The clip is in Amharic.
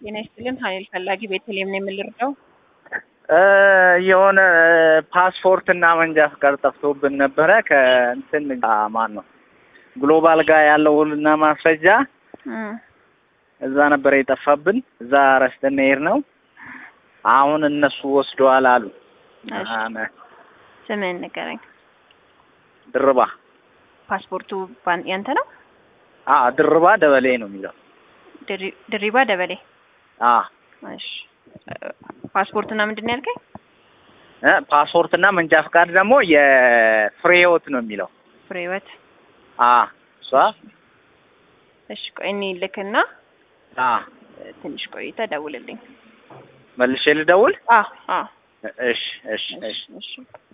ጤና ይስጥልን። ሀይል ፈላጊ ቤተልሔም ነው የምልርዳው። የሆነ ፓስፖርት እና መንጃ ፍቃድ ጠፍቶብን ነበረ። ከእንትን ማን ነው ግሎባል ጋር ያለው ሁሉና ማስረጃ እዛ ነበረ የጠፋብን። እዛ ረስተን ሄድ ነው። አሁን እነሱ ወስደዋል አሉ። ስምህን ንገረኝ። ድርባ ፓስፖርቱ ባን- ያንተ ነው? አ ድርባ ደበሌ ነው የሚለው። ድሪ- ድሪባ ደበሌ። አ እሺ ፓስፖርትና ምንድን ነው ያልከኝ? እ ፓስፖርት እና መንጃ ፍቃድ ደግሞ የፍሬህይወት ነው የሚለው። ፍሬህይወት። አ እሷ እሺ ቆይ እኔ ልክና አ ትንሽ ቆይተ ደውልልኝ። መልሼ ልደውል። አ አ እሺ እሺ እሺ እሺ እሺ